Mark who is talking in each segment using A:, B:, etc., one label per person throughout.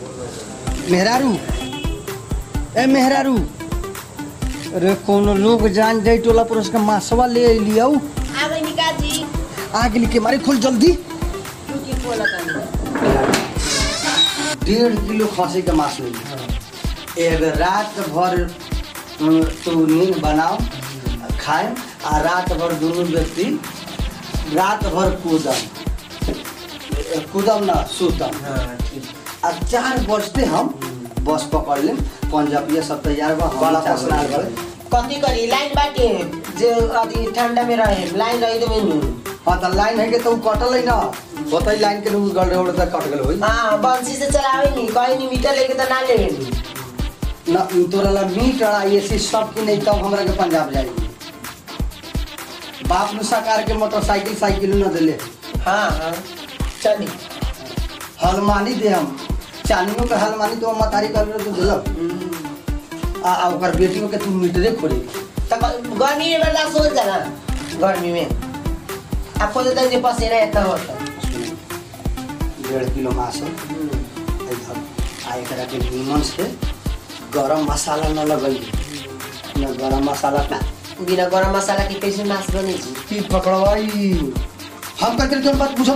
A: मेहरारू ए मेहरारू अरे कोनो लोग जान जाई टोला पर उसका मासवा ले लिया
B: आ गई निकाजी
A: आग लिखे मारे खोल जल्दी
B: टूटी खोला तनी
A: डेढ़ किलो खसी के मांस ले एक रात भर अ, तू नींद बनाओ खाए आ रात भर दोनों व्यक्ति रात भर कूदम कूदम ना सुतम
B: हाँ ठीक
A: आ चार बजते हम बस पकड़ लेम पंजाबिया सब तैयार बा
C: बड़ा
A: हम चार
C: पसंद
A: बजे
C: है।
B: कथी करी लाइन बाटे जे अथी ठंडा में रहे लाइन रही तो मेनू
A: हाँ तो लाइन है के तो उ कटल है ना होतै लाइन के लोग गल रोड तक कट गेल होई
B: हाँ बंसी से चलावे नी कहीं नी मीटर लेके तो ना लेवे नी
A: ना तोरा ला मीट आ एसी सब की नहीं तब हमरा के पंजाब जाई बाप नु सरकार के मोटरसाइकिल साइकिल न देले
B: हाँ हाँ चली
A: हलमानी दे हम चानियों के हलमानी तो मतारी कर तो दिलक
B: हम्म।
A: आ आ ओकर बेटियों के तू मीटरे खोले
B: तो ग- गर्मी में बर्दाश्त हो जाला गर्मी में आपको तो तनी पसीना इतना होता
A: डेढ़ किलो मांस है इधर आ एकरा के नीमन से गरम मसाला न लगई न गरम मसाला ना
B: बिना गरम मसाला के कैसे मांस बने छी
A: की पकड़वाई हम कहते रहे तुम बात पूछो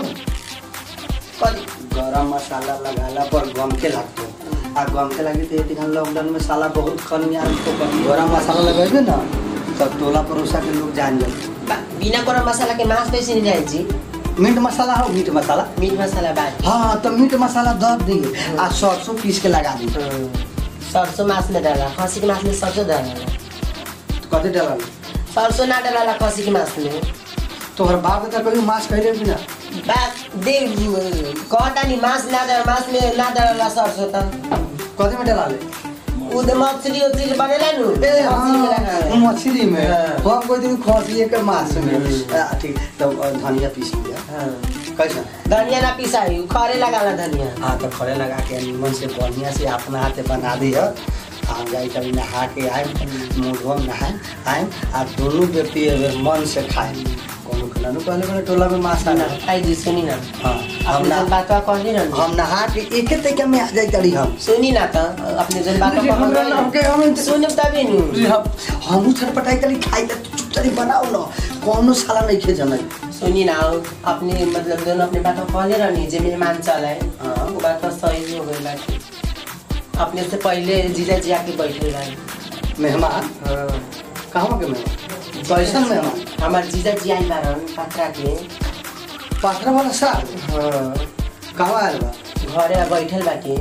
B: कथी
A: गरम मसाला लगाला पर गम के लगतो आ गम के लगे तो ये लॉकडाउन में साला बहुत खनिया तो कभी गरम मसाला लगेबे ना तब टोला पड़ोसा के लोग जान जाए
B: बा- बिना गरम मसाला के मांस कैसे नहीं जाए छी
A: मीट मसाला हो मीट मसाला
B: मीट मसाला बाटी
A: हाँ तो मीट मसाला दब दिए आ सरसों पीस के लगा दी
B: सरसों मांस में डाला खसी के मांस में सरसों डाला
A: कथी डाला
B: सरसों ना डाला खसी के मांस में
A: तोहर बाप तो कभी मांस खैले भी ना
B: बात दे कहता नहीं मांस ना डाला मांस में ना डाला सरसों तो
A: कथी में डाला ले
B: उ तो मछली उछली बनेला नु
A: ए
B: मछली में
A: हाँ
B: लगा।
A: मछली में
B: हाँ।
A: हम कोई दिन खसिए के मांस में
B: हम्म।
A: आ, ठीक तो अ, धनिया पीस लिया
B: हाँ।
A: कैसा
B: धनिया ना पिसाई उ खरे लगाला धनिया
A: हाँ तो खड़े लगा के नीमन से बढ़िया से अपना हाथे बना दिया हम जाए कभी नहा के आए मुँह नहाए आए आ दोनों व्यक्ति अगर मन से खाए कोनो खिला नु पहले मैंने टोला में मांस
B: ना
A: आना
B: आई जी सुनी ना
A: हाँ हम
B: अपने
A: ना
B: जन बातवा कहली ना
A: हम नहा के एक तरीका में आ जाए तड़ी हम
B: सुनी ना तो अपने जन बातवा
A: अरे हमरा ना, हमके- हम-
B: सुन तभी नु
A: हम छटपटाई करी खाई त चुपचारी बनाओ न कोनो साला नहीं खे जनै
B: सुनी ना अपने मतलब दोनों अपने बातवा कहले रहनी जे मेहमान चल आए
A: हाँ।
B: वो बात सही हो गई बाकी अपने से पहले जीजा जी आके बैठे रहे
A: मेहमान
B: हाँ
A: कहाँ के मेहमान कैसन मेहमान
B: हमार जीजा जी आई बारन पत्रा के
A: पाथरा वाला साल
B: हाँ
A: कहाँ आयल बा
B: घरे बैठल बाकी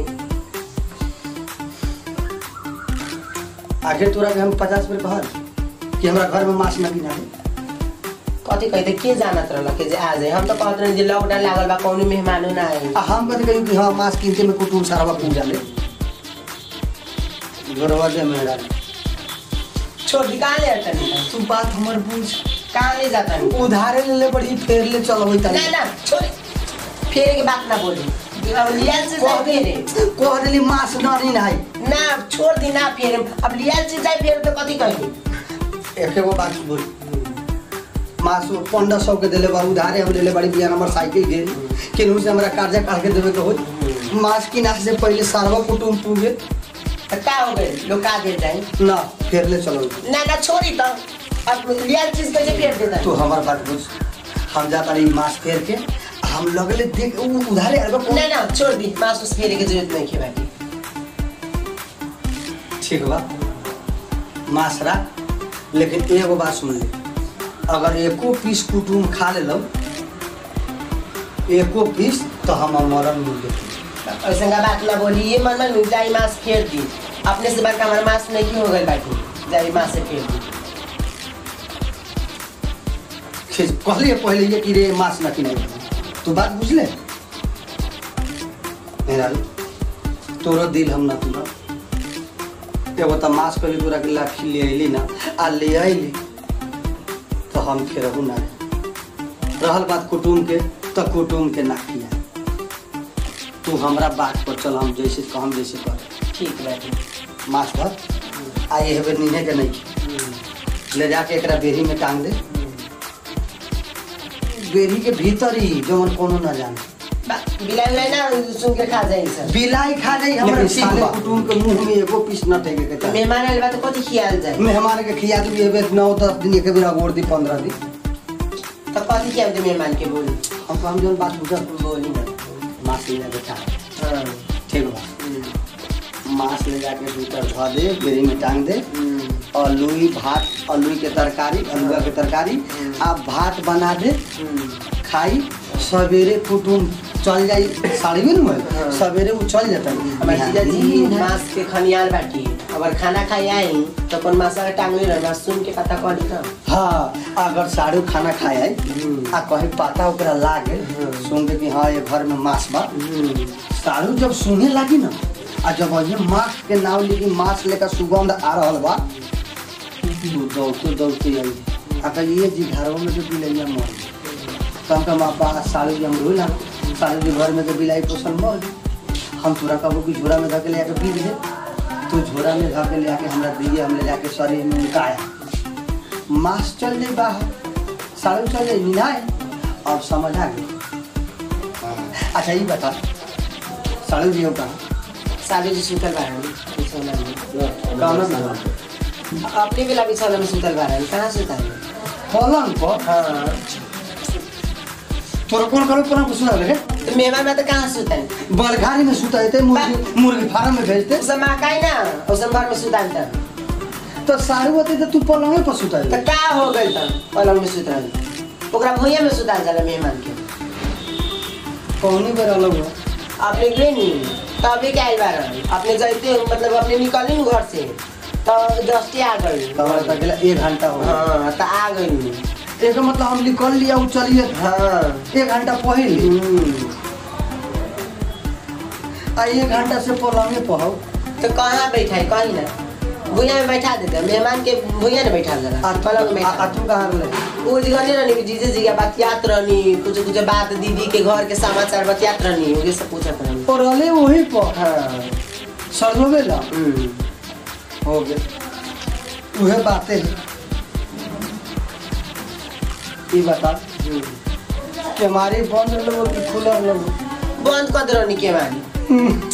A: आखिर तोरा के हम पचास बेर कहल कि हमरा घर में मांस न गिना दे
B: कथी कहते के जानत रहल के जे आ जाए हम तो कहत रहे जे लॉकडाउन लागल बा कौनो मेहमानो ना आई
A: आ हम कथी कहियो कि हाँ मांस किनते में कुटुम सारा पूजा ले घरवा दे मेरा
B: छोड़ दी कहाँ ले अटनी
A: तू बात हमर बुझ
B: कहाँ ले जाता नहीं
A: उधारे ले ले बड़ी फेर ले चलो होई
B: ना
A: तनी
B: ना छोड़ फेरे के बात ना बोली अब लियाल से जाए फेरे
A: कह देली मांस न नहीं नाई
B: ना छोड़ दी ना फेरे अब लियाल से जाए फेरे तो कथी कही
A: एक एगो बात बोल मांस पंद्रह सौ के दिले बा उधारे हम लेले बड़ी बिया नंबर साइकिल के केनहू से हमरा कर्जा काट के देवे के हो मांस किना से पहले सारवा कुटुम पूगे
B: तो का हो गए लोग का दे जाए
A: ना फेर ले चलो
B: ना ना छोड़ी तो अब लियाल चीज कैसे फेर देता
A: तू हमार बात बुझ हम जाता रही मांस फेर के हम लगले देख उ उधारे आलबा कौन
B: ना ना छोड़ दी मांस उस फेरे की जरूरत नहीं है बाकी
A: ठीक बा मांस रख लेकिन एगो बात सुन ले अगर एको पीस कुटुम खा लेलो एको पीस तो हम मरन मिल गए
B: ऐसा का बात ना बोली ये मन में जाई मांस फेर दी अपने से बड़का हमारा मांस नहीं हो गई बाकी जाई मांस से फेर दी
A: कहलिए पहले ये कि रे मांस न किने तू बात बुझले मेरा तोरो दिल हम न तुरा एगो त मांस कहली तोरा के लाठी ले अइली ना आ ले अइली तो हम फेरहू ना रहल बात कुटुम के तो कुटुम के ना किया तू हमरा बात पर चल हम जैसे कहम जैसे कर
B: ठीक बाकी
A: मांस भर आ ये हेबे नीने के नहीं ले जाके एकरा बेरी में टांग दे बेरी के भीतर ही जवन कोनो ना जाने
B: बा- बिलाई उलाई ना सुन के खा जाए सब
A: बिलाई खा जाई हमरा
B: लेकिन
A: साले
B: ठीक बा।
A: कुटुम के मुंह में एगो पीस न टेके के चाही
B: मेहमान आइल बा तो कथी खियाल जाए
A: मेहमान के खिया दी एबे नौ दस दिन एक बेर अगोर दी पंद्रह दिन
B: तो कथी खियाल दे मेहमान के बोली
A: हम तो हम जौन बात बुझल
B: बोली ना
A: माछ ले जाके चाहे
B: हाँ
A: ठीक बा
B: हम्म,
A: माछ ले जाके भीतर धऽ दे बेरी में टांग दे
B: हम्म,
A: अलुई भात अलुई के तरकारी अलुआ के तरकारी आ भात बना दे
B: हम्म।
A: खाई सवेरे कुटुम चल जाई साड़ी में
B: हाँ।
A: न सवेरे उ चल जाता
B: हमारे जीजा जी मांस के खनियाल बाटी अगर खाना खाई आई तो कौन मसाला टांगले रह मांस सुन के पता करी ना
A: हाँ अगर साड़ू खाना खाए आई
B: हम्म।
A: आ कहीं पता ओकरा लागे
B: हम्म।
A: सुन के कि हाँ ये घर में माछ बा
B: हम्म,
A: साड़ू जब सुने लगी ना आ जब ये माछ के नाम लिखी माछ लेकर सुगंध आ रहल बा वो दौड़ते दौड़ते आई आ कही ये जी घरों में जो बिलैया मर गई कम कम आपा साड़ू जी हम रोई ना साड़ू जी घर में तो बिलाई पोषण मर गई हम तोरा कहबो कि झोरा में धके ले आके पी दे तो झोरा में धके ले आके हमरा दिए हम ले जाके शरीर में उनकाया मास चल जाई बाहर साड़ू चल जाई निनाए अब समझ आ गई अच्छा ये बता साड़ू जी हो कहाँ
B: सालू जी सुतल बारन बिछौना में
A: कौन सा
B: अपने बेला बिछौना में सुतल बारन कहाँ सुतल
A: पलंग पर
B: हाँ
A: तोरा कौन करो पलंग पर सुना रहे
B: तो मेहमान में तो कहाँ सुतल
A: बलघारी में सुता देते मुर्गी मुर्गी फार्म में भेजते
B: उसे मकाई ना उसे घर में सुतल था
A: तो साड़ू होते तो तू पलंगे पर सुता
B: तो का हो गई था पलंग में सुतल ओकरा भुइया में सुतल जाला मेहमान के
A: कौनी बेर अलग हो
B: अपने गए नी तभी क्या आइल बारन अपने जाते मतलब अपने निकली नु घर से तो दस्ती आ गई
A: तब तक गेला एक घंटा हो गया।
B: हाँ तो आ गई नी
A: एक मतलब हम निकल लिया उ चलिए
B: हाँ
A: एक घंटा पहले
B: हम्म।
A: आ एक घंटा से पलंगे पर हो
B: तो कहाँ बैठा है कहीं ना भुइया में बैठा देते हैं। मेहमान के भुइया में बैठा देला
A: आ
B: पलंग में
A: आ- आ
B: बैठा
A: तू कहाँ रहे
B: वो जगह नहीं रहनी जीजे जी के बतियात रहनी कुछ कुछ बात दीदी के घर के समाचार बतियात रहनी ये सब पूछत रहनी
A: और रहले वही पर
B: हाँ
A: सरदो बेला
B: हम्म।
A: हो गए उहे बातें है ये बता
B: हम्म।
A: कि हमारी बंद लोग कि खुलर लोग
B: बंद कर दे रहनी केवाड़ी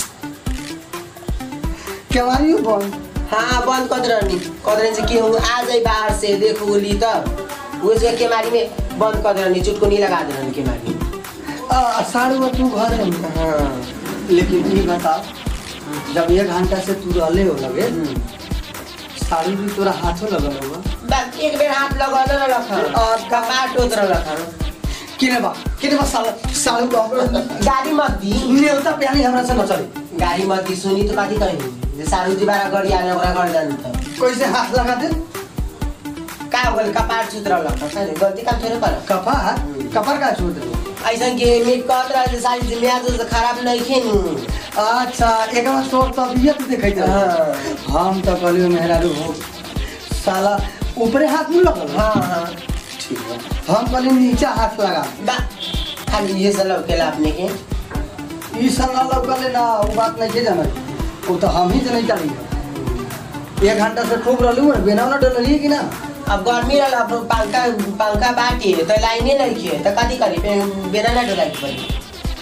A: केवारी बंद
B: हाँ बंद कर दे रहनी कर दे रहनी से केहू आ जाए बाहर से देखो बोली तब वो जगह केवाड़ी में बंद कर दे रहनी चुटकुनी लगा दे रहनी केवाड़ी
A: आ, साढ़े वो तू घर में
B: हाँ
A: लेकिन ये बता जब एक घंटा से तू रहले हो लगे साड़ी भी तोरा हाथों लगल होगा
B: बस एक बेर हाथ लगा दे रखन और कपाट टोत रखन
A: किने बा किने बा साल साड़ू का
B: गाड़ी मत दी
A: नेवता प्यानी हमरा से न चली
B: गाड़ी मत दी सुनी तो कथी कही जे सारू जी बारा गड़ी आने ओकरा घर जानु त
A: कैसे हाथ लगा दे
B: का हो गइल कपाट सुत रहल सर गलती काम थोड़े कर
A: कपार कपार का छोड़ दे
B: ऐसन के मेट कहत रह जे सारी जी म्याज तो खराब नहीं खेनु
A: अच्छा एक बार तोर तबियत देखै दे
B: हाँ।
A: हम तो कहलियो मेहरारू हो साला ऊपरे हाथ में लगल
B: हाँ हाँ
A: ठीक है हम कहलियो नीचा हाथ लगा
B: बा खाली ये सब लौकेला अपने के
A: ई संग लगल ना वो बात नहीं के जाना वो तो हम ही जनै चली एक घंटा से खूब रहलू है बेना ना डललिए कि ना
B: अब गर्मी रहल अब पंखा पंखा बाटी है तो लाइने नहीं खे तो कथी करी पे- बिना ना डोलाई के पड़ी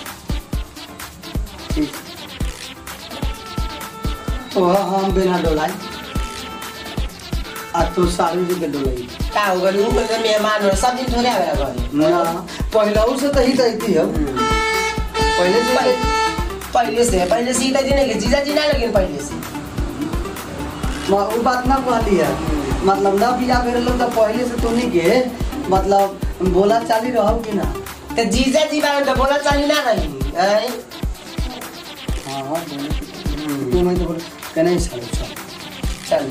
A: ठीक तो हाँ हम बिना डोलाई आ तो सारू जी के डोलाई
B: का हो गइल उ कोई मेहमान हो सब दिन थोड़े आवेला घरे
A: ना पहले से तो ही दैती है पहले से
B: पहले पहले से पहले से सीता जी नहीं के जीजा जी ना लगिन पहले से
A: म- वो बात ना कहली है मतलब ना बिया मेरे लोग तो पहले से तो नहीं के मतलब बोला चाली रहो कि ना
B: तो जीजा जी बारे में तो बोला चाली ना रही हैं?
A: हाँ हाँ बोले कि- तू मैं तो बोले कि नहीं सारू चल
B: चल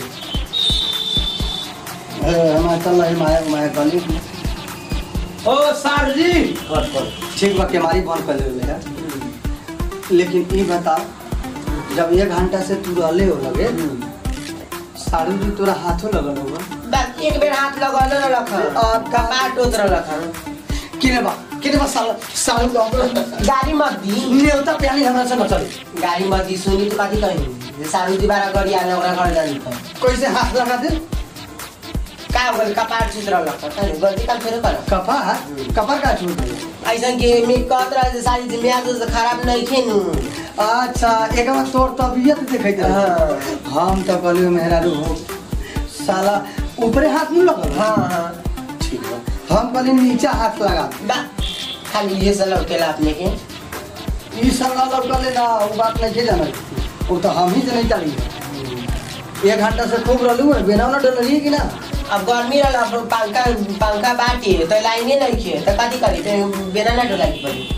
A: ए, हमारे चल रही माया माया कहली
C: ओ सर जी
A: कर कर ठीक बा के हमारी बंद कर ले है लेकिन ये बताओ जब एक घंटा से तू रहले हो लगे सारू जी तोरा हाथों लगल होगा
B: बस एक बेर हाथ लगल न रखन और कपाट टोत रखन
A: किने बा किने बा साल सारू का
B: गाड़ी मत दी
A: नेवता प्यानी हमरा से न चली
B: गाड़ी मत दी सुनी तो कथी कही जे सारू जी बारा गड़ी आने ओकरा घर जानी त
A: कैसे हाथ लगा दे
B: का हो गइल कपाट सुत रहल सर गलती काम थोड़े कर
A: कपार कपार का छोड़ दे
B: ऐसा के में कहत रहे जे सारी जी मियाँ तो खराब नहीं खेनु
A: अच्छा एक बार तोर तबियत देखे
B: हाँ।
A: हम तो कहलियो मेहरारू हो साला ऊपरे हाथ नहीं लगल
B: हाँ हाँ
A: ठीक है हम कहली नीचा हाथ लगा
B: बा खाली ये सब लौकेला अपने के
A: ई सब ना लगले ना वो बात नहीं जाना वो तो हम ही से नहीं चली एक घंटा से खूब रहलू है बिना ना डरली कि ना
B: अब गर्मी रहल अब पंखा पंखा बाटी तो लाइने नहीं खे तो कथी करी तो बिना ना डोला की पड़ी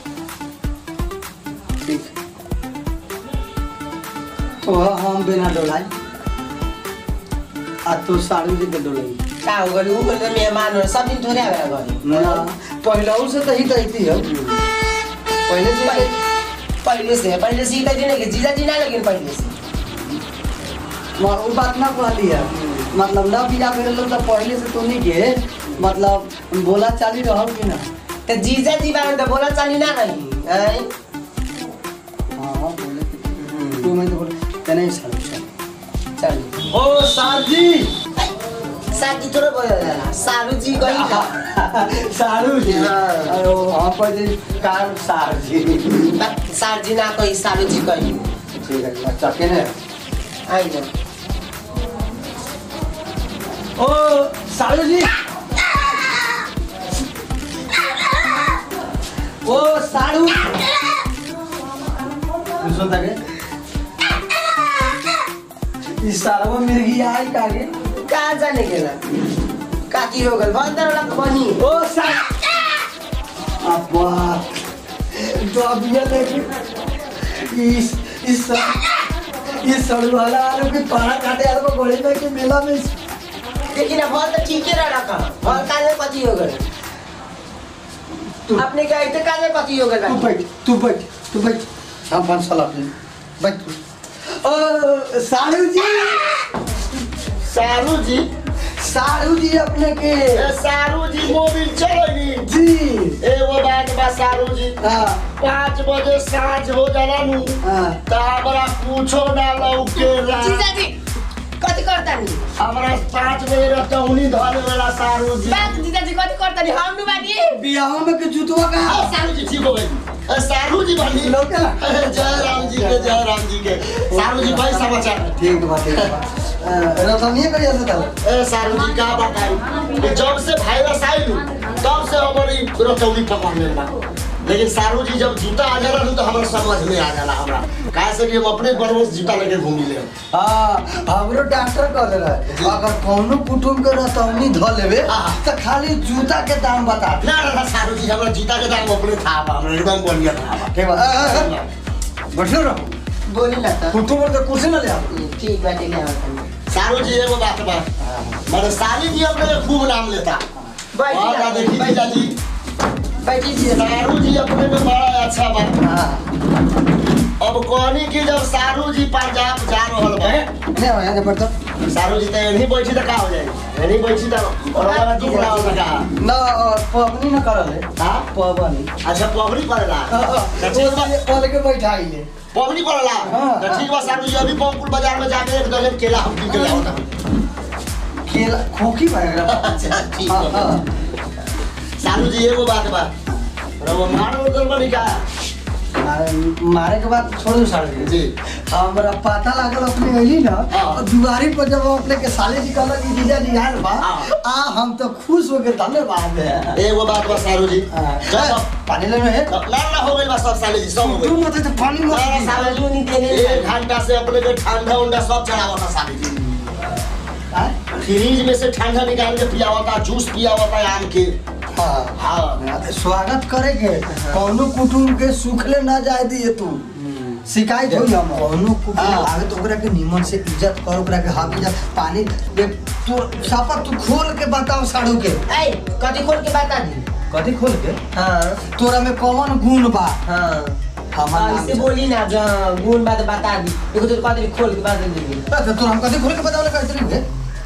A: ठीक तो हम बिना डोलाई आ तू साड़ू जी के डोलाई
B: का हो गई ऊ बोल मेहमान हो सब दिन थोड़े आवेला घरे
A: ना पहले से तो ही कहती है पहले से
B: पहले पहले से पहले से ही कहती नहीं कि जीजा जी ना लेकिन पहले से
A: मगर वो बात ना कहली है मतलब ना बिया मेरे लोग तो पहले से तो नहीं के मतलब बोला चाली रहो कि ना
B: तो जीजा जी बारे तो बोला चाली ना रही हैं?
A: हाँ बोले कि- तू मैं तो बोले ते नहीं साड़ू साड़ू
B: चल
C: ओ सार जी
B: साथी थोड़ा बोला जाला सारू जी कही का
A: साड़ू जी
B: हाँ।
A: अरे वो हम कहते कार सार जी
B: बा- सार जी ना कही सारू जी कही
A: ठीक है अच्छा केने
B: आई जा
C: ओ सारू जी
A: ओ साड़ू सुन तके इस सारा मिर्गी आई कागे
B: कहाँ जाने के ना काकी हो गल बंदर वाला बनी
A: ओ सार अब्बा तो अब ये देख इस इस इस सड़ू वाला आलू के पारा काटे आलू को गोली में के मेला में
B: लेकिन अब फल तो ठीक ही रहा का फल काले पति हो गए
A: तू-
B: अपने क्या इतने काले पति हो
A: तू
B: गए
A: बैठ तू बैठ तू बैठ हम पाँच साल अपने बैठ तू ओ साड़ू जी
D: सारू जी
A: साड़ू जी अपने के
D: ए सारू जी मोबिल चलेगी
A: जी
D: एगो बात बा सारू जी
A: हाँ
D: पाँच बजे साँझ हो जाला नु
A: हाँ
D: त हमरा कुछो ना लौकेला
B: जीजा जी कति करता नि
D: हमरा पाँच बजे रतौनी धरे वाला सारू जी
B: बात जीजा जी कति करता नि हम नु बानी
A: बियाह में के जुतवा का
D: आ, सारू जी ठीक हो गई ए, सारू जी बनी
A: लौकेला
D: जय राम जी के जय राम जी के सारू जी भाई समाचार
A: ठीक बा ठीक बा रतनिए करिया से तब
D: ए सारू जी का बताई कि जब से वायरस आई नु तब से हमारी रतौनी पकड़ में बा लेकिन सारू जी जब जूता आ जाला नु तो हमरा समझ में आ जाला हमरा काहे से कि हम अपने बरवस जूता लेके घूमी ले
A: हाँ हमरो डॉक्टर कह दे रहा अगर कौनो कुटुम के रतौनी ध लेवे
D: हाँ।
A: तो खाली जूता के दाम बता दे
D: ना ना ना सारू जी हमरा जूता के दाम अपने था बा हमरा एकदम बढ़िया था बा
A: ठीक बा अ, अ, अ, बैठो रहो
B: बोली ना त
A: कुटुम के कुर्सी ना ले आओ
B: ठीक बाटे ले आवत
D: सारू जी एगो बात बा मेरे साली जी अपने खूब नाम लेता
B: बैठी
D: और
B: जा,
D: देखी
B: बैठी।
D: जीजा जी
B: बैठी जी
D: सारू जी अपने में बड़ा अच्छा बा
A: हाँ
D: अब कहनी कि जब सारू जी पंजाब जा रहल बा
A: नहीं आओ यहाँ बैठो
D: सारू जी तो यहीं बैठी तो का हो जाए यहीं बैठी तो और वाला दुख रहा होता का
A: ना अ, पवनी ना करल है
D: हाँ
A: पवनी
D: अच्छा पवनी पड़ेला तो ठीक बा
A: पहले के बैठाई ले
D: पवनी पड़ेला
A: हाँ।
D: तो ठीक बा सारू जी अभी पवनपुर बाजार में जाके एक दर्जन केला हम कीन के ले आओ
A: केला खोखी भाग
D: अच्छा ठीक
A: हाँ
D: बा
A: हाँ
D: सारू जी एगो बात बा रवा मारो उधर बनी का
A: मारे मारे के बाद छोड़ दो साढ़े
D: जी
A: हमरा पता लागल अपने अली ना
D: हाँ।
A: और दुआरी पर जब अपने के साले जी कहलक कि जीजा जी आयल बा
D: हाँ।
A: आ हम तो खुश हो गए धन्यवाद है
D: एगो बात बा सारू जी
A: हाँ।
D: जब
A: पानी लेना है
D: ना ना हो गई बा सब साले जी सब हो
A: तू
D: गई
A: मत तो पानी मत
D: ना,
A: पी।
D: ना,
B: सावजू नहीं देने
D: एक घंटा से अपने के ठंडा उंडा सब चढ़ावता साली जी
A: हाँ?
D: फ्रिज में से ठंडा निकाल के पियावता जूस पियावता आम के
A: हाँ
D: हाँ
A: हाँ, तो स्वागत करेंगे कौनो कुटुम के सुखले ना जाए दिए तू शिकायत हो हम कौनो कुटुम
D: हाँ।
A: आगे तो ओकरा के निमन से इज्जत कर ओकरा के हाथ इज्जत पानी दे तू सापा तू खोल के बताओ साड़ू के
B: ए कति खोल के बता दी
A: कथी खोल के
B: हाँ
A: तोरा में कौन गुण बा
B: हाँ
A: हमार
B: हाँ,
A: नाम
B: इससे बोली ना जो गुण बात बता दी एगो तो कति खोल के बता दी
A: अच्छा तो हम कथी खोल के बताओ कैसे नहीं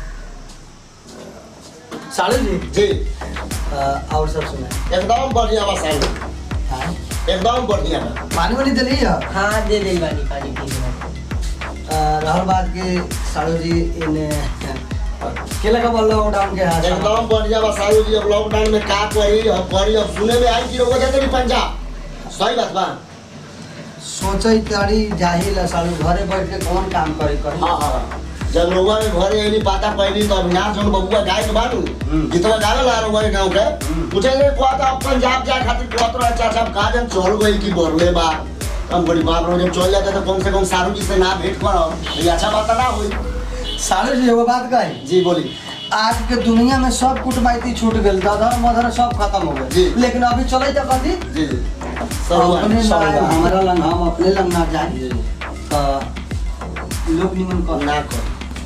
A: साड़ू जी
D: जी
A: अ, और सब सुना
D: एकदम बढ़िया बा साली
A: हाँ?
D: एकदम बढ़िया बा
A: पानी वानी दिली है
B: हाँ दे दे बानी पानी पी के
A: रहल बात के साड़ू जी इन के लगा बोल लॉकडाउन के हाथ
D: एकदम बढ़िया बा सारू जी अब लॉकडाउन में का करी अब करी अब सुने में आई कि रोग जाते नहीं पंजाब सही बात बा
A: सोचे तारी जाहिल सालू घरे बैठ के कौन काम करे करी
D: हाँ हाँ जब लोगों में घरे एनी पाता पहली तो अविनाश जोन बबुआ गाय के बानू
A: हम्म।
D: गीतवा गावे ला लोगों के गाँव के
A: हम्म।
D: पूछे ले कुआ तो पंजाब जाए खातिर कुआ तो अच्छा अच्छा का जन चल गई की बोरले बा हम बड़ी बात हो जब चल जाते तो कम से कम सारू जी से ना भेंट करो ये अच्छा बात ना हुई
A: सालू जी एगो बात कही
D: जी बोली
A: आज के दुनिया में सब कुटमाइती छूट गेल दादा मदर सब खत्म हो
D: जी।
A: गए लेकिन अभी चले तो कथी
D: जी जी सब हुआ,
A: अपने
D: सब
A: ना
D: हुआ।
A: हमारा लंग हम अपने लंग ना जाए
D: जी,
A: तो लोग निमन कर
D: ना कर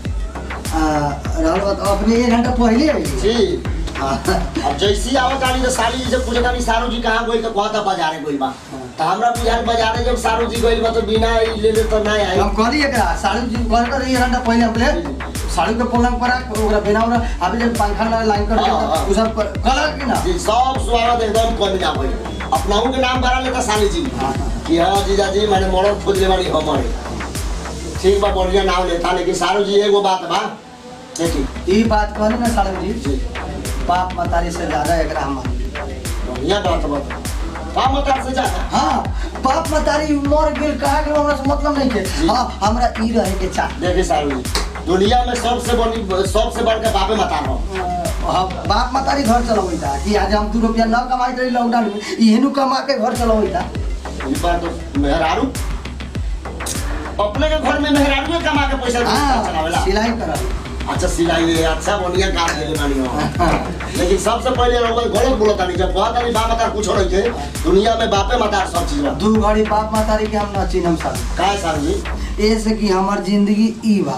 A: रहल बात अपने एक घंटा पहले आई
D: जी अब जैसी आवत आनी तो साली जी से पूछे तानी सारू जी कहाँ गई तो कहता बाजारे गई बा तो हमरा बुझाल बाजारे जब सारू जी गई बा तो बिना ई ले ले तो ना आई
A: हम कहली एकरा साड़ू जी घर कर एक घंटा पहले अपने साड़ू के पलंग पर आके ओकरा बिना ओकरा अभी जब पंखा ना लाइन कर
D: हाँ, हाँ।
A: उ सब कलर की ना
D: जी सब स्वागत एकदम कम जा गई अपनाऊ के नाम भरा लेता साली जी
A: हाँ, हाँ।
D: कि हाँ जीजा जी मैंने मरद खोज ले वाली हमारे ठीक बा बढ़िया नाम लेता लेकिन सारू जी एगो बात बा देखी
A: ई बात कहली ना साड़ू जी
D: जी
A: बाप मतारी से ज्यादा एकरा हम मानी
D: बढ़िया बात बा का मत से जाता
A: हाँ बाप मतारी मर गेल कहा गेल हमरा से मतलब नहीं के
D: जी।
A: हाँ हमरा ई रहे के चाह
D: देखिए सारू जी दुनिया में सबसे बड़ी सबसे बढ़ के बापे मता रहो
A: हाँ, बाप मतारी घर चलबै था कि आज हम दू रुपया न कमाई रही लॉकडाउन में इहेनु कमा के घर चलबै था
D: ई बात तो मेहरारू अपने के घर में मेहरारू कमा के पैसा
A: हाँ
D: चलावेला
A: सिलाई करल
D: अच्छा सिलाई है अच्छा बढ़िया काम देले बानी हो लेकिन सबसे पहले लोग गलत बोलत तानी जब कहत तानी बाप माता कुछ रही थे दुनिया में बापे माता सब चीज बा
A: दू घड़ी बाप मतारी के हम न चिन्हम साल
D: काहे सारू जी
A: ऐसे कि हमर जिंदगी ई बा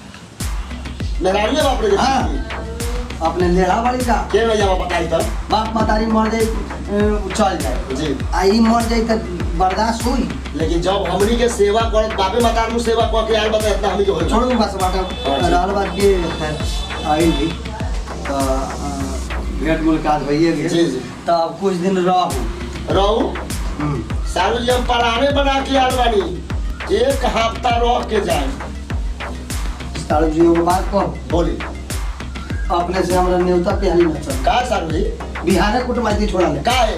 D: मेहरारू बाप रे
A: हाँ। अपने लेढ़ा वाली का
D: के भैया बताई तो
A: बाप मतारी मर जाए अ, चल जाए
D: जी
A: आ ई मर जाए तो बर्दाश्त होई
D: लेकिन जब हमनी के सेवा करत बापे माता नु सेवा क के आए बता इतना हमनी के होई
A: छोड़ू बस बाटा
D: हाँ जी।
A: रहल बात के आई भी तो अ, भेंट मुलाकात भइए
D: जी,
A: गेल
D: जी।
A: तो अब कुछ दिन रहू
D: रहू
A: हम्म।
D: सारू जी हम पराने बना के आल बानी एक हफ्ता रह के जाए
A: सारू जी एगो बात कह
D: बोली
A: अपने से हमरा न्योता पे हाली न चल
D: का सारू जी
A: बिहारे कुटमाइती छोड़ा ले
D: का है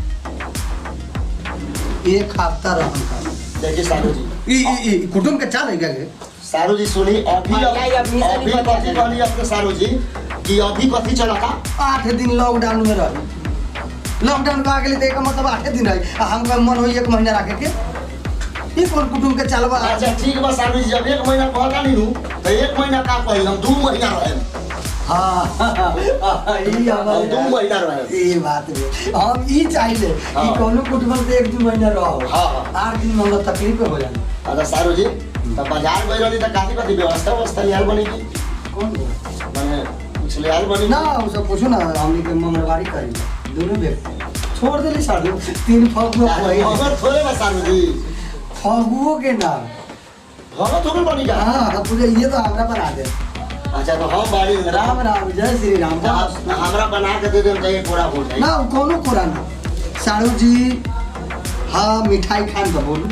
A: एक हफ्ता रहम का
D: देखिए सारू जी
A: ई ई ई कुटुम के चाल है क्या के
D: सारू जी सुनी अभी
B: हाँ, यही अभी से
D: अभी
B: भी बता
D: कथी
B: दें।
D: कहली अपने सारू जी कि अभी कथी चला था
A: आठ दिन लॉकडाउन में रही लॉकडाउन का आगे तो एक मतलब आठे दिन रही आ हमका मन हो एक महीना रखे के ये कौन कुटुम के चलबा
D: अच्छा ठीक बा सारू जी जब एक महीना कहता नहीं हूँ तो एक महीना का कही हम दू महीना रहे
A: हाँ ई
D: हम दू
A: हमारे
D: महीना रहे
A: ये बात है हम ई चाहिए कि
D: हाँ।
A: कोनो कुटुम से एक दो महीना रहो
D: हाँ, हाँ।
A: आठ दिन में हमरा तकलीफ हो जाए
D: अच्छा सारू जी तो बाजार गई रही तो काफी कथी व्यवस्था व्यवस्था लिहाल बनी की
A: कौन
D: मैंने कुछ लिहाल बनी
A: ना वो सब पूछो ना हमने के मंगलवारी करी दोनों व्यक्ति छोड़ देली साढ़े तीन फगुओ पहिले
D: भगत थोड़े बा सारू जी
A: फगुओ के नाम
D: भगत थोड़े बनी का
A: हाँ पूरे ये तो हमरा बना दे
D: अच्छा तो हम बाड़ी
A: राम राम जय श्री राम
D: तो आप हमरा बना के दे देम तो ये पूरा हो जाए
A: ना वो कोनो कोरा ना साड़ू जी हाँ मिठाई खान तो बोलू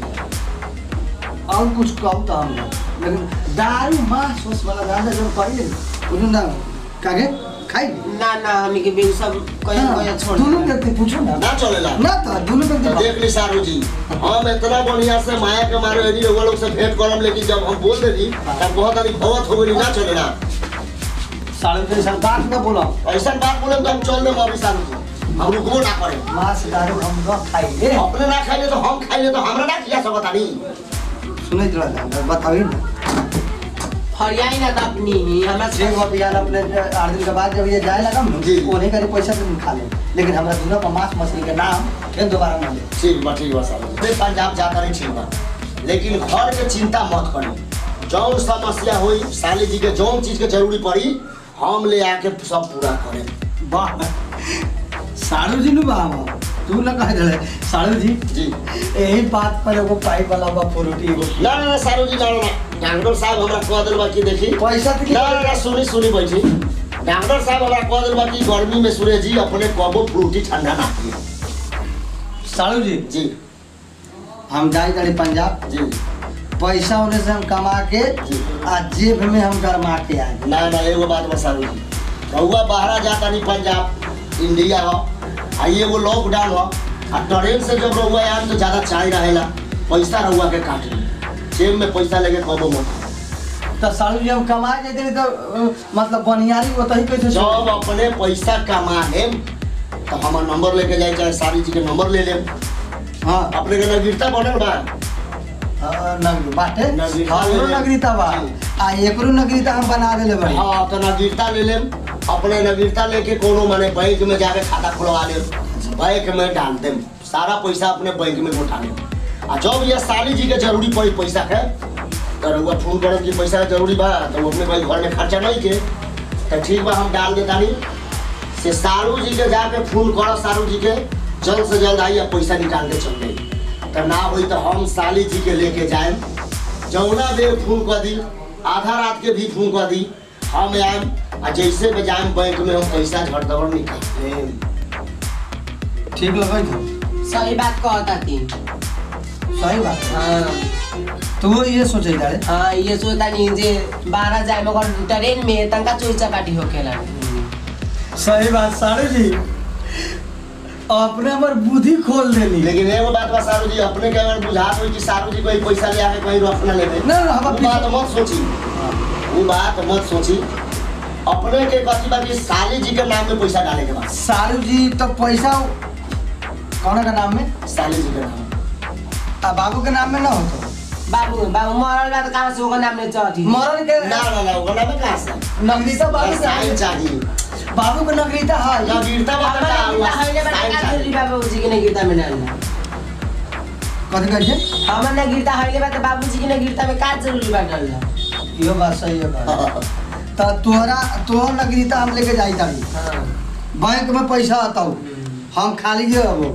A: और कुछ कहू तो हम ना। लेकिन दारू मांस उस वाला दादा जब कहिए बोलू ना कागे खाई
B: ना ना हमी के बिल सब कहीं कहीं छोड़
A: दोनों
B: देना।
A: व्यक्ति पूछो ना
D: ना चलेला
A: ना तो दोनों
D: तो
A: व्यक्ति
D: देख ली सारू जी हम इतना बढ़िया से माया के मारे यदि लोग लोग से भेंट करम लेकिन जब हम बोल देली तब बहुत अधिक भवत हो गई ना चलेला
A: साड़ू जी ऐसा बात ना बोला
D: ऐसा बात बोले तो हम चल देम अभी सारू जी हम रुकबो ना करे
A: मांस दारू हम न खाइए
D: अपने ना खाइले तो हम खाइले तो हमरा ना किया सब बतानी
A: सुने जरा बताइए ना
B: फरियाई ना तो अपनी ही हमरा
A: छह गो बिहान अपने आठ दिन के बाद जब ये जाए लगा
D: जी।
A: उन्हें का पैसा तुम खा ले लेकिन हमारा दूल्हा पर मांस मछली के नाम फिर दोबारा ना ले
D: ठीक बा ठीक बा सारू जी फिर पंजाब जाता नहीं ठीक बा लेकिन घर के चिंता मत करी जौन समस्या हुई साली जी के जौन चीज के जरूरी पड़ी हम ले आके सब पूरा करें
A: वाह साड़ू जी नु बाबा तू ना कह रहे साड़ू जी
D: जी
A: यही बात पर एगो पाइप वाला बा फ्रूटी एगो
D: ना ना ना सारू जी ना ना ना डॉक्टर साहब हमरा कह दिल बा कि देखी
A: पैसा तो
D: ना ना ना सुनी सुनी बैठी डॉक्टर साहब हमरा कह दिल बा कि गर्मी में सूर्य जी अपने कबो फ्रूटी ठंडा ना पिए
A: साड़ू जी
D: जी
A: हम जाए जाए पंजाब
D: जी
A: पैसा होने से हम कमा के आ जेब में हम गरमा के आए
D: ना ना एगो बात बता दी रउआ बाहरा जाता नहीं पंजाब इंडिया हो आ ये एगो लॉकडाउन हो आ ट्रेन से जब रउआ आम तो ज्यादा चाय रहेला पैसा रउआ के काट ली जेब में पैसा लेके कबो मत
A: तो सालू जी हम कमा जेते तो अ, मतलब बनियारी ओतही कैसे
D: जब अपने पैसा कमा लेम तो हमार नंबर लेके जाए चाहे सारी जी के नंबर ले लेम
A: हाँ
D: अपने के नगीरता बनल बा
A: अ, नग बाटे
D: नगरीता
A: हमरो
D: ले-
A: नगरीता बा आ एकरो नगरीता हम बना देले बड़ी
D: हाँ तो नगीरता ले लेम अपने नगीरता लेके कोनो माने बैंक में जाके खाता खुलवा लेम बैंक में डाल देम सारा पैसा अपने बैंक में उठा लेम आ जब ये साली जी के जरूरी पड़ी पैसा के तो रउआ फोन करब कि पैसा के जरूरी बा तो वो अपने भाई घर में खर्चा नहीं के तो ठीक बा हम डाल देता नहीं से सारू जी के जाके फोन करो सारू जी के जल्द से जल्द आई पैसा निकाल के चल जाई तो ना होई तो हम साली जी के लेके जाए जौना बेर फोन कर दी आधा रात के भी फोन कर दी हम आएम आ जैसे में जाएम बैंक में हम पैसा झट दौड़ निकाल लेम
A: ठीक लगे तो
B: सही बात कहता थी
A: सही बात
B: हाँ
A: तू ये सोचे जाड़े
B: हाँ ये सोचता नहीं जे बारह जाए मगर ट्रेन में तनका चोरी चपाटी होखेला
A: सही बात सारू जी अपने हमर बुद्धि खोल देली
D: लेकिन एगो बात बा सारू जी अपने के अगर बुझात होई कि सारू जी कोई पैसा ले आके कहीं रख ना लेबे
A: ना ना हम
D: वो बात मत सोची वो बात मत सोची अपने के कथी बा कि साली जी के नाम में पैसा डाले के बाद
A: सारू जी तो पैसा कौन का नाम में
D: साली जी के नाम
A: आ बाबू के नाम में ना हो तो
B: बाबू बाबू मरल बा तो कहाँ से होगा नाम ले चढ़ी
A: मरल के
D: ना ना ना ओकरा में कहाँ से
A: नगरीता बाबू के
D: साइन चाहिए
A: बाबू के नगरीता है
D: ना गिरता बा
B: हमारा
D: का
B: गीता हइले बा
D: साइन
B: का
D: चाहिए
B: जरूरी बाबूजी के ना गीता में डालना
A: कथी कहै छै
B: हमर ना गीता हइले बा तो बाबूजी के ना गीता में का जरूरी बा डालना
A: इहो बात सही है बात तो तोहरा तोहर नगरीता हम लेके जाई तारी
B: हाँ
A: बैंक में पैसा ataऊ हम खाली जे रहबो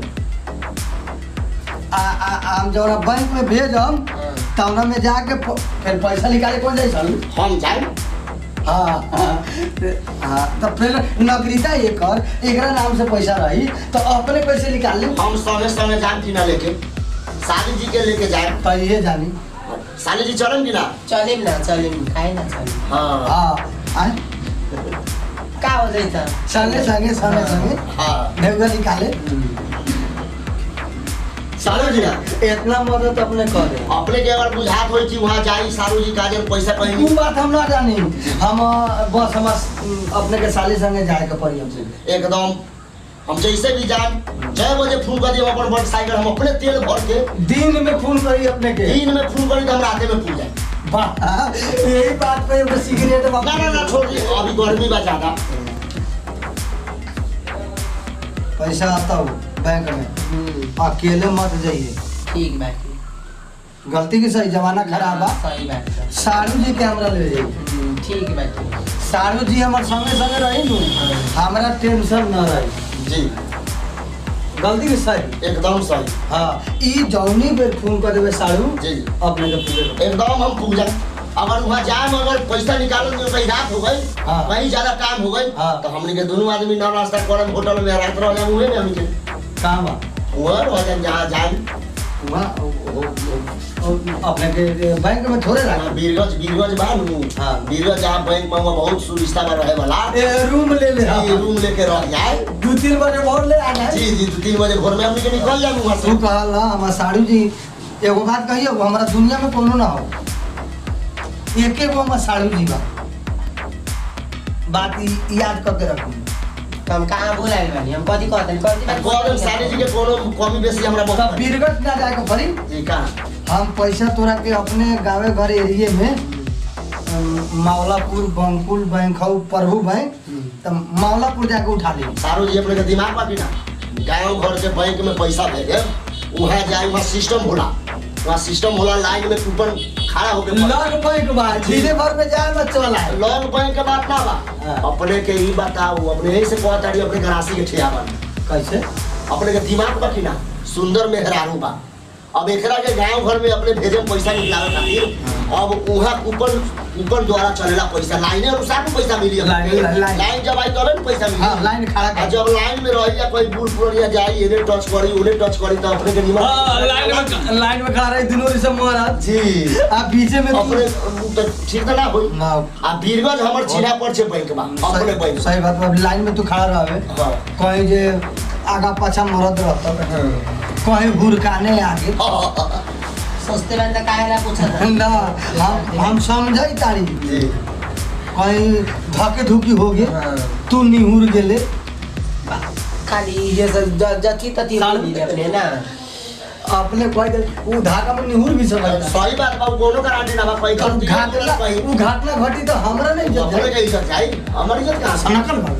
A: आ आ आ हम जौना बैंक में भेजम तौना में जाके प- फिर पैसा निकाले कौन जाई सालू
D: हम जाए
A: हाँ हाँ हाँ, तो फिर नगरीता एकर एकरा नाम से पैसा रही तो अपने पैसे निकाल ली
D: हम समय समय जान की ना लेके साली जी के लेके जाए
A: तो ये जानी
D: साली जी चलन की ना
B: चलिम ना चलिम काहे ना चलिम
D: हाँ
A: हाँ आए
B: का हो जाई त
A: संगे संगे संगे संगे
D: हाँ
A: ढेउगा निकाले
D: सालू जी ना
A: इतना मदद अपने करे
D: अपने के अगर बुझात होई कि वहाँ जाई सारू जी काजल पैसा कहीं
A: वो बात हम ना जानी हम अ, बस हम अ, अपने के साली संगे जाए के पड़ी हमसे
D: एकदम हम जैसे भी जान छह बजे फोन कर दिए अपन मोटरसाइकिल हम अपने तेल भर के
A: दिन में फोन करी अपने के
D: दिन में फोन करी तो हम राते में पूछ जाए
A: वाह, यही बात पे एगो सिगरेट
D: ना ना ना छोड़ दी अभी गर्मी बा ज्यादा
A: पैसा आता हो बैंक में
B: हम्म,
A: अकेले मत जाइए
B: ठीक बा ठीक
A: गलती की सही जमाना खराब बा
B: सही बात बा।
A: सारू जी के हमरा ले जाइए
B: हम्म, ठीक बा ठीक
A: सारू जी हमारे संगे संगे रही नु हमरा टेंशन न रही
D: जी
A: गलती की सही
D: एकदम सही
A: हाँ ई जौनी बेर फोन कर देवे सारू
D: जी जी
A: अपने के पूरे
D: एकदम हम पूछ जाए अगर वहाँ जाए अगर पैसा निकालने में कहीं रात हो गई
A: हाँ।
D: कहीं ज्यादा टाइम हो गई
A: हाँ।
D: तो हमने के दोनों आदमी नौ नाश्ता करब होटल में रात रह जाए उहे में हमके
A: काम बा
D: वहाँ रह जाए जहाँ जाए
A: वहाँ ओ- ओ- ओ- अपने के बैंक में थोड़े रहा
D: बीरगंज बीरगंज बा नु
A: हाँ।
D: बीरगंज जहाँ बैंक में वहाँ बहुत सुविस्ता में रहे वाला
A: रूम ले ले
D: जी, रूम लेके रह जाए
A: दू तीन बजे भोर ले आना है
D: जी जी दो तीन बजे भोर में हमने के निकल जाए वहाँ
A: तू
D: से
A: कहल ना हमार साड़ू जी एगो बात कहियो हमारा दुनिया में कोनो ना हो एके गो हमार साड़ू जी बा बात ई याद करके रखू
B: तो हम कहाँ भूलाइल बानी हम कथी कहतनी कथी बात
D: कॉलम सारी जी के कोनो कमी बेसी हमरा
A: तब
D: बहुत
A: बीरगंज ना जाए के पड़ी
D: जी कहाँ
A: हम पैसा तोरा के अपने गाँवे घर एरिए में अम, मावलापुर बंकुल बैंक हौ प्रभु बैंक तो मावलापुर जाके उठा ली
D: सारू जी अपने के दिमाग बाकी ना गाँव घर से बैंक में पैसा भेजे वहाँ जाए वहाँ सिस्टम होला वहाँ सिस्टम होला लाइन में कूपन खड़ा होके
A: लॉक बैंक बा धीरे भर में जाए मत चला है
D: लॉन्ग बैंक के बात ना बा
A: हाँ।
D: अपने के ही बताओ अपने यही से कहता रही अपने गरासी के ठिया बन
A: कैसे
D: अपने के दिमाग बाकी ना सुंदर मेहरारू बा अब एकरा के गांव घर में अपने भेजे में पैसा निकलावे खातिर अब उहाँ ऊपर ऊपर द्वारा चलेला पैसा लाइने अनुसार में पैसा मिली हमके।
A: Line- line- line.
D: लाइन जब आई तबे न पैसा मिली
A: हाँ, लाइन खड़ा कर।
D: आ जब लाइन में रही या कोई बूढ़ पुरानिया जाई इन्हें टच करी उन्हें टच करी तो अपने के निमन
C: हाँ, लाइन में लाइन में खड़ा रही दिनों से महाराज
D: जी
C: आप पीछे में
D: अपने तो ठीक तो ना होई
A: ना
D: आ बीरगंज हमर चिन्हा पर छे बैंक बा अपने
A: सही
D: बैंक
A: सही बात बा लाइन में तू खड़ा रहबे
D: हाँ
A: कहीं जे आगा पाछा मरद रहता कहीं हुरकाने आगे
B: सस्ते बंदा काहे ला पूछत रह?
A: ना हम हम समझाई तारी
D: जी
A: कहीं धके धुकी हो गए तू निहुर गेले
B: खाली ये सब ज- जथी तथी
C: साल-
B: बोली अपने ना
A: अपने कह दे वो धागा में निहुर भी समझता
D: सही बात बा कोनो गारंटी ना बा कोई
A: तो
D: गलती
A: घाटना
D: कहीं
A: वो घाटना घटी तो हमरा नहीं जब
D: अपने के इज्जत जाई हमर इज्जत कहां से
A: सनकल भाई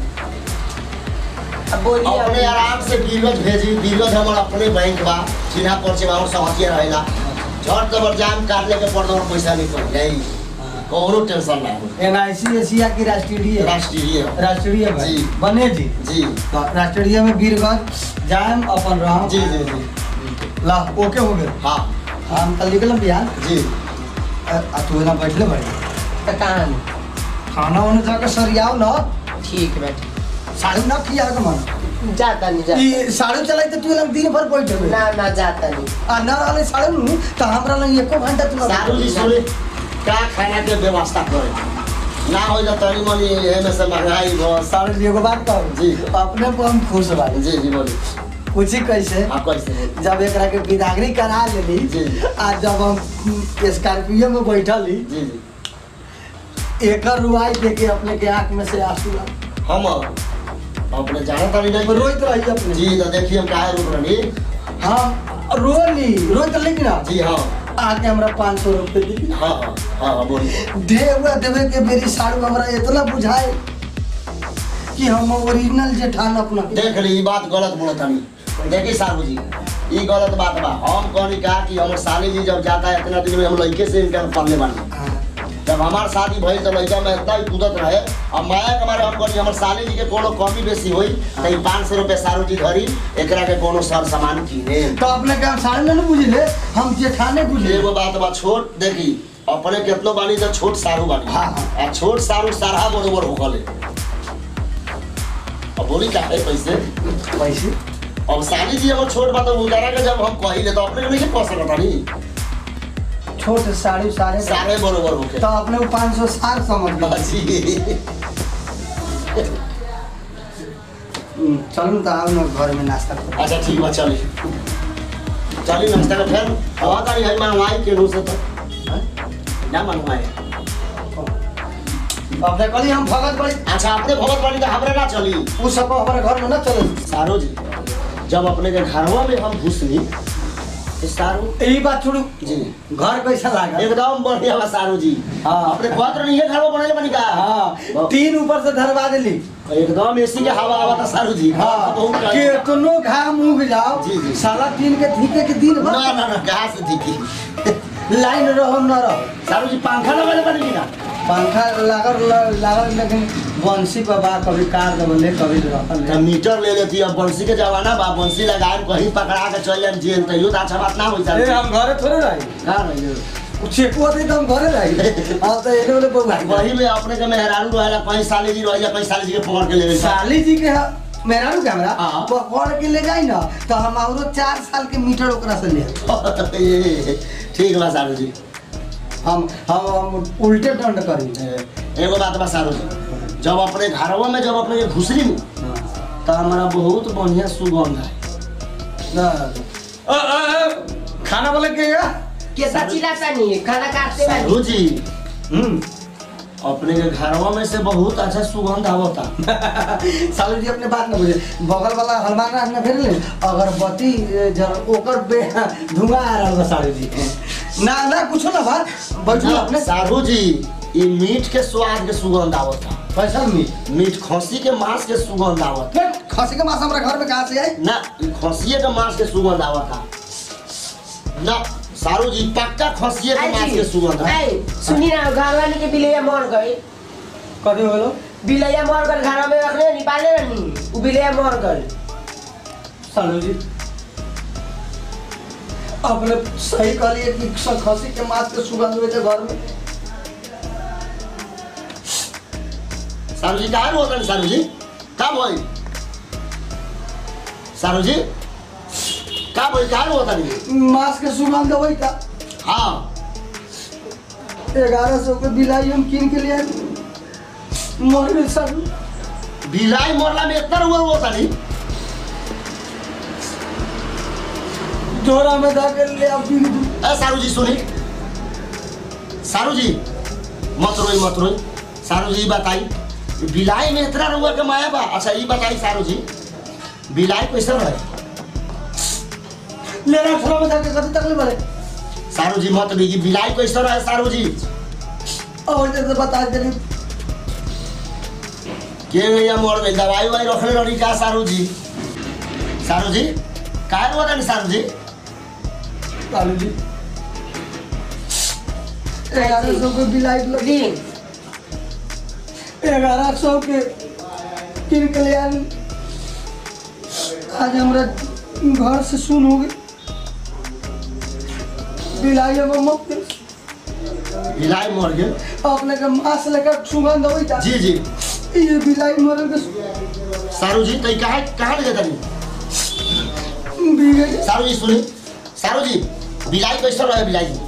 B: अब बोली
D: अपने आराम से बीरगंज भेजी बीरगंज हमर अपने बैंक बा चिन्हा पर से और समझिए रहेला झट जबर जाम काट लेके पड़ दो पैसा नहीं पड़ जाई कोनो टेंशन ना हो
A: एनआईसी एशिया की राष्ट्रीय
D: राष्ट्रीय
A: राष्ट्रीय भाई
D: जी।
A: बने जी
D: जी
A: तो राष्ट्रीय में वीरगंज जाम अपन राम
D: जी जी जी
A: ला ओके हो गए
D: हाँ
A: हम कल निकलम बिहार
D: जी
A: आ आ तू ना बैठले बड़ी
B: तो कहाँ में?
A: खाना वाना जाकर सरियाओ ना
B: ठीक बैठ
A: साड़ी ना खिया के मन
B: जाता नहीं जाता
A: ई साड़ी चलाई तो तू लग दिन भर बैठे
B: ना ना जाता नहीं
A: आ ना रहले साड़ी नु तो हमरा लग एको घंटा तू ना
D: सारू जी सुने का खाना के व्यवस्था करे ना हो जा तनी मनी एमे से महंगाई हो
A: साड़ी जी एगो बात कहूं
D: जी।
A: अपने को हम खुश बानी
D: जी जी बोली
A: पूछी कैसे
D: आप कैसे बोली
A: जब एकरा के विदागरी करा लेली
D: जी।
A: आ जब हम स्कॉर्पियो में बैठली
D: जी जी
A: एकर रुआई देख के अपने के आंख में से आंसू आ
D: हम अपने जाना तानी नहीं
A: रोइत रही अपने
D: जी तो देखिए हम काहे रुक रही
A: हम रोली रोइत रही ना
D: जी हाँ
A: आके हमरा पाँच सौ रुपये दी
D: हाँ हाँ हाँ बोलिए
A: दे हुआ देवे के मेरी साड़ू हमरा इतना बुझाए कि हम ओरिजिनल जेठान अपना
D: देख ली ई बात गलत बोलत हनी देखी साहू जी ई गलत बात बा हम कहनी कहा कि हमर साली जी जब जाता है इतना दिन में हम लड़के से इनका पढ़ने बानी
A: हाँ।
D: जब हमार शादी भइल तो लड़का में इतना ही कूदत रहे अब माया के मारे हम कहनी हमर साली जी के कोनो कमी बेसी होई तो ई पाँच सौ रुपये सारू जी धरी एकरा के कोनो सर सामान किने
A: तो अपने के हम साड़ी में नहीं बुझले हम जेठाने बुझले
D: एगो बात बा छोट देखी अपने केतनो बानी तो छोट सारू बानी
A: हाँ, हाँ।
D: आ छोट सारू सारा बरोबर होगले अब बोली का है पैसे
A: पैसे
D: अब साली जी हमर छोट बात उतारा के जब हम कहिले तो अपने के नहीं कह सकता नहीं
A: छोट साड़ी सारे
D: सारे बरोबर होके
A: तो अपने को पाँच सौ साठ समझ गए
D: जी
A: हम्म, चलू तो आओ ना घर में नाश्ता करो
D: अच्छा ठीक बा चली चली नाश्ता का फिर हवा तारी है मंगवाई के नु से तो
A: हाँ?
D: ना मंगवाए
A: अपने कहली हम भगत बड़ी
D: अच्छा अपने भगत वाली तो हमरे ना चली
A: उ सब हमारे घर में ना चले
D: सारो जी जब अपने के घरवा में हम घुसनी तो सारू
A: यही बात छोड़ू
D: जी
A: घर कैसा लगा
D: एकदम बढ़िया बा सारू जी
A: हाँ।
D: अपने कहत रही है घरवा बनले बनी का
A: हाँ तीन ऊपर से धरवा दिली
D: एकदम एसी के हवा आवा था सारू जी
A: हाँ
D: बहुत कड़क।
A: केतनो घाम उग जाओ
D: जी, जी।
A: साला तीन के ठीके के दिन
D: ना
A: भर
D: ना ना कहाँ से दिखी
A: लाइन रहो न रहो
D: सारू जी पंखा लगाले बनी ना
A: पंखा लागल लागल लेकिन बंसी पर बा कभी कार दबले कभी रहल
D: तो मीटर ले लेती अब बंसी के जमाना बा बंसी लगाए कहीं पकड़ा के चल जाए जेल तैयो तो अच्छा बात ना होई
A: ए,
D: सारू
A: हम घरे थोड़े रही
D: ना रहियो
A: चेको होते तो हम घरे रही अब तो एने ओने बउआ
D: वही में अपने के मेहरारू रहेला कहीं साली जी रहिया कहीं साली जी के पकड़ के ले गई
A: साली जी के मेरा नु कैमरा
D: हाँ।
A: पकड़ के ले जाई ना तो हम औरो चार साल के मीटर ओकरा से ले
D: ये, ठीक बा सारू जी
A: हम हम हम उल्टे दंड करी
D: एगो बात बा सारू जी जब अपने घरवा में जब अपने के घुसरी नु तो हमारा बहुत बढ़िया सुगंध है
A: ना
C: अ, अ, अ, खाना वाला के गया
B: कैसा चिल्लाता नहीं है खाना काटते
D: सारू
B: वाली
D: जी
A: हम्म
D: अपने के घरवा में से बहुत अच्छा सुगंध आवता
A: सालू जी अपने बात न बुझे बगल वाला हनुमान राज में फिर ले अगरबत्ती जर ओकर बे धुआं आ रहा बा सालू जी ना ना कुछ ना बात बैठो अपने
D: सारू जी ई मीट के स्वाद के सुगंध आवता
A: पैसा मीट
D: मीट खसी के मांस के सुगंध आवता
A: खसी के मांस हमारा घर में कहाँ से आई
D: ना ई खसिए के मांस के सुगंध आवता ना सारू जी पक्का खसिए के मांस के सुगंध है
B: आई, सुनी ना घर वाले के बिलैया मर गए
A: कभी बोलो
B: बिलैया मर गल घर में रखले निकाले रहनी उ बिलैया मर गल
A: सालू जी अपने सही कहलिए कि स- खसी के मांस के सुगंध हुए थे घर में
D: सारू जी कहाँ होता नहीं सारू जी का भाई सारू जी का भाई कहाँ होता नहीं
A: मांस के सुगंध वही था
D: हाँ
A: ग्यारह सौ के बिलाई हम कीन के लिए मर गए सर
D: बिलाई मरला में इतना हुआ होता नहीं
A: झोरा में जाकर ले अब पी दूँ
D: ए सारू जी सुनी सारू जी मत रोई मत रोई सारू जी बताई बिलाई में इतना रुआ के माया बा अच्छा ये बताई सारू जी बिलाई कैसे रहे
A: ले रहा झोरा में जाकर कभी तक ले बड़े
D: सारू जी मत दी बिलाई कैसे रहे सारू जी
A: और जैसे बता दे
D: के भैया मोड़ में दवाई वाई रखने रही का सारू जी सारू जी काहे हुआ था सारू जी
A: लालू जी ग्यारह सौ के बिलाई लगी
B: ली
A: ग्यारह सौ के कीन के लिए आनी। आज हमारा घर से सुन हो गई बिलाई अब मत दे।
D: बिलाई मर गए
A: अपने के मांस लेकर सुगंध होई था
D: जी जी
A: ये बिलाई मरल के
D: सारू जी तो कहाँ कहाँ ले जाता
A: बीगे
D: सारू जी सुनी सारू जी बिलाई कैसे रहे बिलाई जी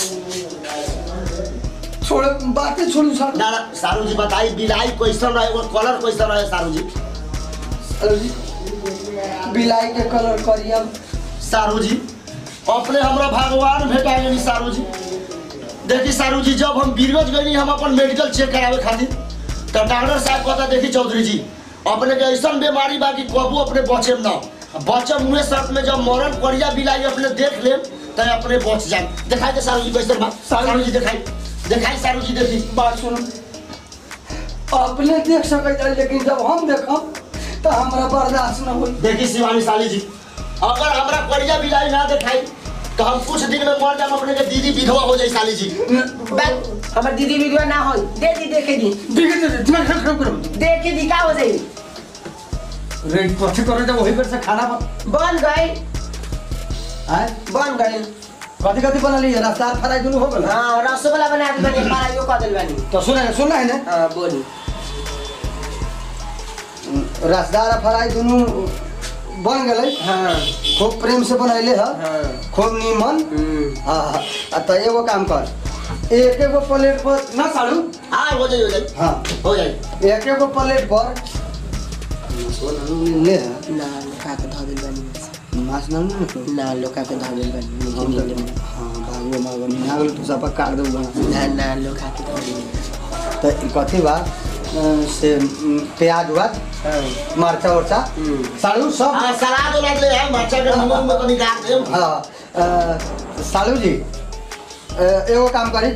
A: छोड़े बातें छोड़ू सर
D: ना ना सारू जी बताई बिलाई कैसे रहे वो कलर कैसे रहे सारू जी
A: सालू जी बिलाई के कलर करिया
D: सारू जी अपने हमरा भगवान भेटा गई सारू जी देखी सारू जी जब हम बीरगंज गई हम अपन मेडिकल चेक करावे खातिर तो डॉक्टर साहब कहता देखी चौधरी जी अपने के ऐसा बीमारी बा कि कबू अपने बचे ना बचम हुए शर्त में जब मरण करिया बिलाई अपने देख ले तो अपने बच जाए दिखाई दे सारू जी कैसे बा सारू जी दिखाई दिखाई सारू जी देखी
A: बात सुनो अपने देख सकते लेकिन जब हम देखम तो हमारा बर्दाश्त न होई
D: देखी शिवानी साली जी अगर हमरा करिया बिलाई ना दिखाई तो हम कुछ दिन में मर जाम अपने के दीदी विधवा हो जाई साली जी
B: बस हमर दीदी विधवा ना हो दे दी देखे दी
A: देखे दे दिमाग खराब खराब करो
B: देखे दी का हो जाई
A: रेड कथी करे जब वही पर से खाना बन
B: बन गए
A: आय
B: बन गए
A: कथी कथी बना ली रफ्तार फराई दुनू हो गल
B: हाँ रसगुल्ला बना दी बनी पढ़ाइयो कर दिल बनी
A: तो सुना है सुना है ना
B: हाँ बोली
A: रसदार फराई दुनू बन गए
B: हाँ
A: खूब प्रेम से बनैले ह
B: हाँ
A: खूब नीमन
B: हम्म।
A: हाँ हाँ आ तो एगो काम कर एक एगो प्लेट पर ना सालू
D: हाँ हो जाई हो जाई
A: हाँ
D: हो जाई
A: एक एगो प्लेट पर ले है
B: ना लोका के धो दिल बनी
A: माछ ना ना
B: ना लोका के धो दिल बनी
A: हम
B: मीठे
A: तो-
B: मीठे
A: हाँ बागो बागो मिना गेल तू सब काट दे बना
B: ना ना लोका के धो दिल
A: तो ई कथी बा अ, से म, प्याज हुआ
B: हाँ
A: मरचा उरचा
B: हम्म।
A: सालू सब
D: हाँ सलाद उलाद ले आए मरचा के मुंह में तो निकाल दे
A: हाँ अ, सालू जी अ, एगो काम करी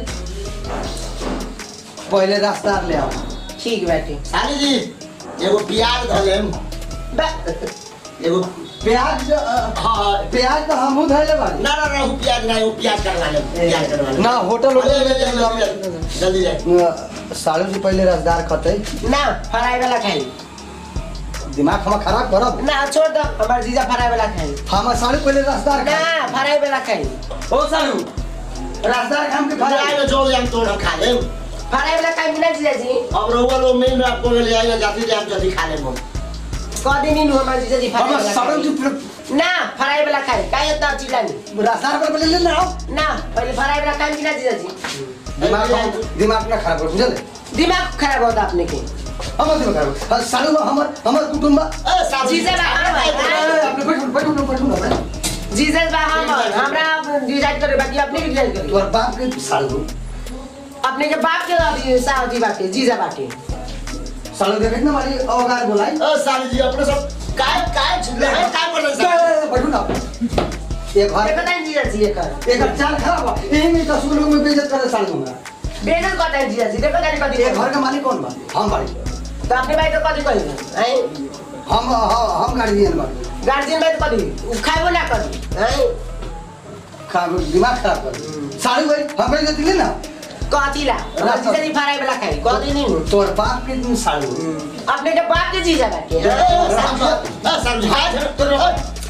A: पहले रास्ता ले आओ
B: ठीक बाटे
D: साली जी एगो प्याज धो लेम एगो
A: प्याज अ,
D: हाँ हाँ
A: प्याज तो हमहू धैले बानी
D: ना ना ना वो प्याज ना वो प्याज करवा लेम प्याज करवा लेम
A: ना होटल
D: जल्दी
A: होटल
D: जल्दी जल्दी जाए
A: अ, सालू जी पहले रसदार खतै
B: ना फ्राई वाला खाई
A: दिमाग हम खराब करब
B: ना छोड़ दो हमार जीजा फ्राई वाला खाई
A: हम सालू पहले रसदार
B: ना
A: खा
B: फ्राई वाला खाई
A: ओ सालू रसदार खाम के
D: फ्राई
A: खा
D: में जो हम तोड़ हम खा लेम
B: फ्राई वाला खाई ना जीजा जी
D: अब रहुआ लोग मेन आपको ले आएगा जाती जाए हम जल्दी खा लेम हम
B: कह देनी नु हमार जीजा जी फ्राई
A: हम
B: वाला
A: सालू जी
B: खाई ना फ्राई वाला खाई का इतना चिल्लानी
A: रसदार पर पहले ले ना आओ
B: ना पहले फ्राई वाला खाई कि ना जीजा जी
A: दिमाग हम- दिमाग ना खराब कर बुझल
B: दिमाग खराब होता अपने के
A: हमर दिमाग खराब कर। अ, सालू हमर हमर कुटुंब बा।
D: ए साली
B: जीजा बा
A: ए,
B: हमर
A: अपने बैठू बैठू बैठू ना बैठू
B: जीजा बा हमर हमरा डिसाइड करे बाकी अपने के डिसाइड करे
A: तोर बाप के सालू
B: अपने के बाप के अभी साथी बाटे जीजा बाटे
A: सालू देखे ना मारी अवगार बोलाई
D: ए साली जी अपने सब काय काय छिले हैं काय कर रहे हैं
A: बैठू ना ये घर
B: देखो तानी जीजा जी एकर
A: एक चाल खराब बा एही में दस लोग में बेइज्जत करे सालू हमरा
B: बेजल करता है जीजा जी देखो तानी कथी
A: ये घर के मालिक कौन बा हम बाड़ी
B: तो अपने भाई तो कथी कही हैं
A: हम हम हम गाड़ी दिए बा
B: गार्जियन भाई तो कथी उ खाइबो ना करी हैं
A: खा दिमाग खराब कर सालू भाई हम बेइज्जत दिले ना
B: कथी ला जीजा जी फराई वाला खाई कथी नहीं
A: तोर बाप के दिन सालू
B: अपने के बाप के जीजा बाटे
D: ए साली जी ए साली जी हाथ तो रहो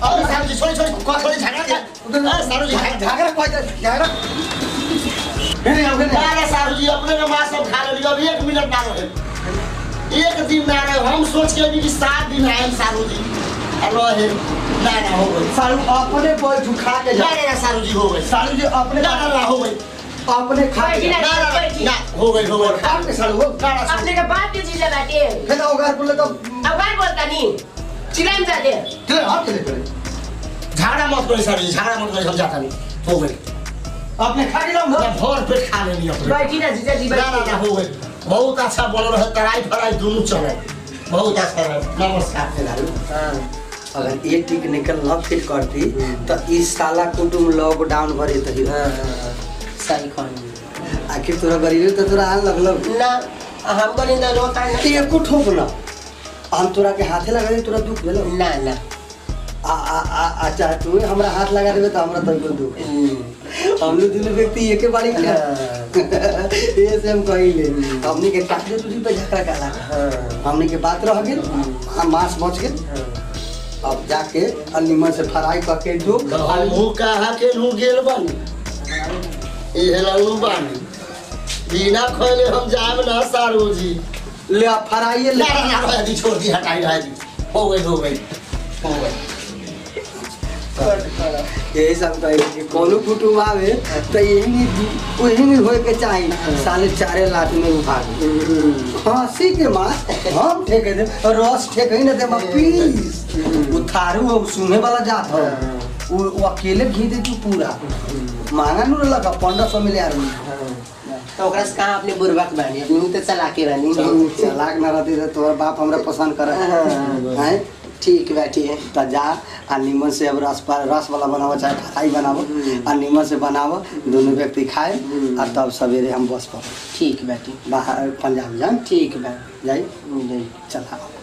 D: अरे सारू जी छोड़ी छोड़ी छोड़ी झगड़ा क्या अरे सारू जी झगड़ा
A: झगड़ा कोई झगड़ा हेने आओ हेने
D: ना ना सारू जी अपने के माँ सब खा लेली अब एक मिनट ना रहे एक दिन ना रहे हम सोच के भी कि सात दिन आए सारू जी अलो है ना ना हो गई
A: सालू अपने बैठ खा के जा
D: ना ना ना सारू जी हो गई
A: सालू जी अपने
D: ना ना ना हो गई
A: अपने खा के जा।
D: ना ना ना ना हो गई हो गई
A: खा के सालू हो
D: ना ना
E: अपने के बाप के चीज बाटे
A: फिर आओ घर बोले तो
E: अब काय बोलता नी चिल्लाम जाते
A: चले हाथ चले करे
D: झगड़ा मत करो सारू जी झगड़ा मत करो हम जाता नहीं हो गई
A: अपने खा के जाओ
D: ना भर पेट खा लेली अपने
E: बैठी ना जीजा जी
D: ना ना ना
E: बैठी
D: हो गई बहुत अच्छा बोल रहे तराई फराई दोनों चले बहुत अच्छा रहे नमस्कार
A: सालू अगर ये टिक निकल न फिर करती तो इस साला कुटुम लॉकडाउन भरे तही
B: सही कहनी
A: आखिर तोरा गरीबी तो तोरा आन लगलो
B: ना हम कहनी ना रोता ना
A: ते एको ठोक ना हम तोरा के हाथे लगा दे तोरा दुख भेलो
B: ना ना
A: आ आ आ आ चाहे तू हमरा हाथ लगा देबे तो हमरा तनिको दुख हम लोग दोनों व्यक्ति एके बारी का ये से हम कहिले हमनी के टाकले तुझी पे झगड़ा काला हमनी के बात रह गेल हम मांस बच गेल अब जाके अलीमन से फ्राई करके दो
D: हमहू कहा के नू गेल बानी इहे लल्लू बानी बिना खोले हम जाब ना सारू जी
A: ले आ फ्राई ले
D: ना ना ना रह दी छोड़ दी हटाई रह दी हो गई हो गई हो गई
A: यही सब कहे कि कोनो कुटुम आवे तो यही नहीं वही नहीं होए के चाही साले चारे लाख में उठा दे हंसी के मार हम ठेके दे रस ठेके ही ना दे मैं पीस वो थारू वो सुने वाला जात हो वो वो अकेले घी दे तू पूरा महंगा नू लगा पंद्रह सौ मिले यार
B: तो ओकरा से कहाँ अपने बुर्बक बानी अपनी मुँह तो चला के रहनी
A: चलाक ना रहती तो तोहर बाप हमरा पसंद करे हैं
B: ठीक बैठी है
A: त जा आ नीमन से अब रस पर रस वाला बनावो चाहे फ्राई बनावो आ नीमन से बनावो दोनों व्यक्ति खाए आ तब सवेरे हम बस पर
B: ठीक बैठी
A: बाहर पंजाब जाए
B: ठीक बा
A: जाई
B: नहीं
A: चला